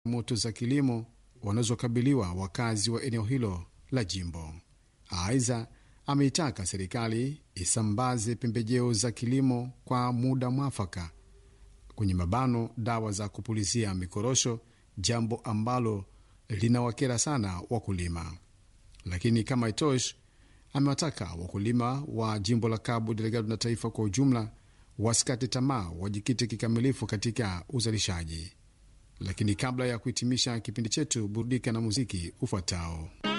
moto za kilimo wanazokabiliwa wakazi wa eneo hilo la jimbo. Aidha, ameitaka serikali isambaze pembejeo za kilimo kwa muda mwafaka, kwenye mabano dawa za kupulizia mikorosho, jambo ambalo linawakera sana wakulima. Lakini kama itoshi, amewataka wakulima wa jimbo la Cabo Delgado na taifa kwa ujumla wasikate tamaa, wajikite kikamilifu katika uzalishaji. Lakini kabla ya kuhitimisha kipindi chetu, burudika na muziki ufuatao.